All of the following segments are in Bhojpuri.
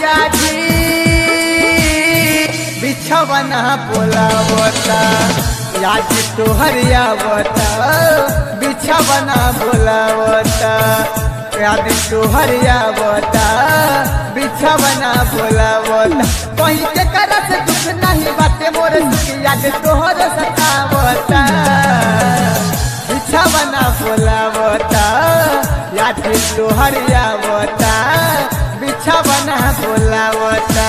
राजा जी बिछवना बोलावता याद तोहर आवता बिछवना बोलावता याद तोहर आवता बिछवना बोलावता कहीं के करा से दुख नहीं बाटे मोर सुख याद तोहर सतावता बिछवना बोलावता याद तोहर आवता बिछवना बोलावता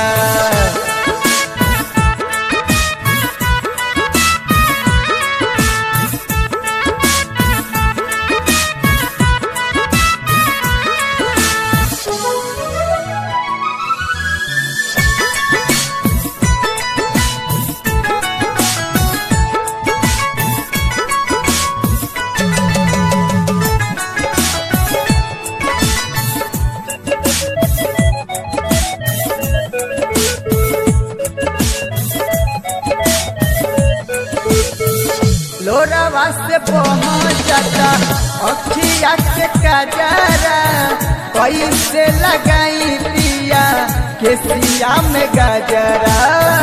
लोरावा से पहुंचता अखिया के कजरा कैसे लगाई पिया के सिया में गजरा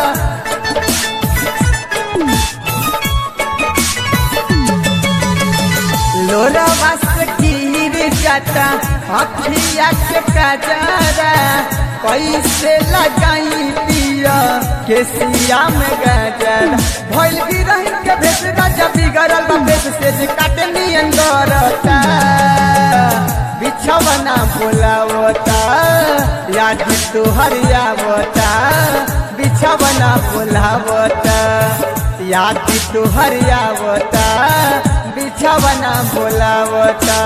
लोरावा से गिर जाता अखिया के कजरा कैसे लगाई पिया के सिया में गजरा भइल भी रही के भेस राजा बिगड़ल बा भेस से जे काटे नियन गरता बिछवना बोलावता याद तोहर आवता बिछवना बोलावता याद तोहर आवता बिछवना बोलावता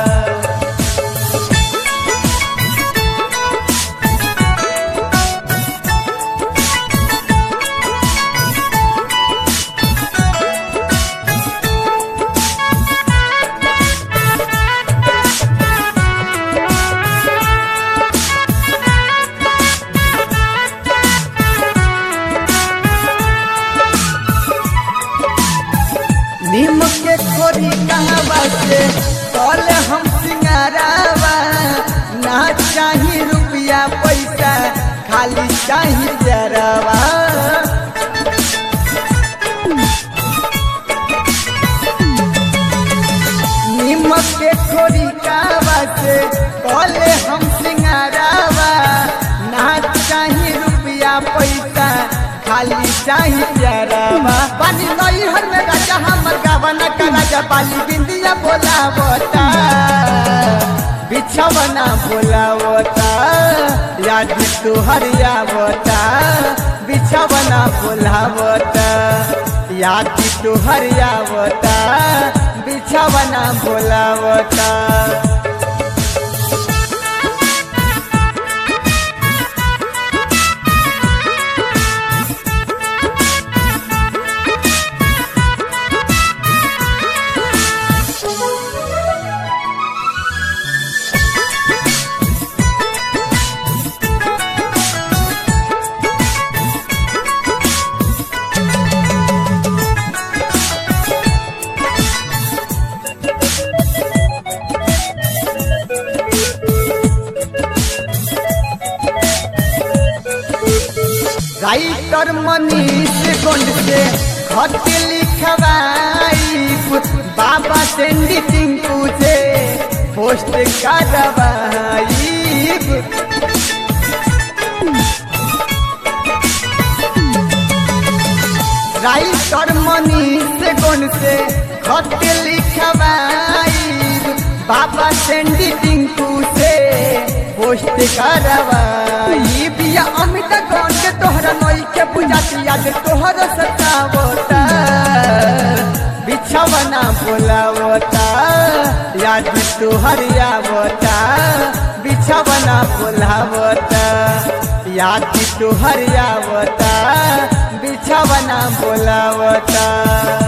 नीम के खोरी कहवा से कल हम सिंगारावा ना चाही रुपया पैसा खाली चाही जरावा नीम के खोरी कहवा से कल हम सिंगारावा ना चाही रुपया पैसा खाली चाही जरावा पानी नई हर में राजा हमर गावना का राजा पाली बिंदिया बोलावता बिछवना बोलावता याद तोहर आवता बिछवना बोलावता याद तोहर आवता बिछवना बोलावता राइटर मनीष गोंड से खत लिखवाई बाबा सेंडी टिंकू से पोस्ट करवाई राइटर मनीष गोंड से खत लिखवाई बाबा सेंडी टिंकू से पोस्ट करवाई बिया अमित गौन के तोहरा नई के बुझाती याद तोहर सतावता बिछवना बोलावता याद तोहर आवता बिछवना बोलावता याद तोहर आवता बिछवना बोलावता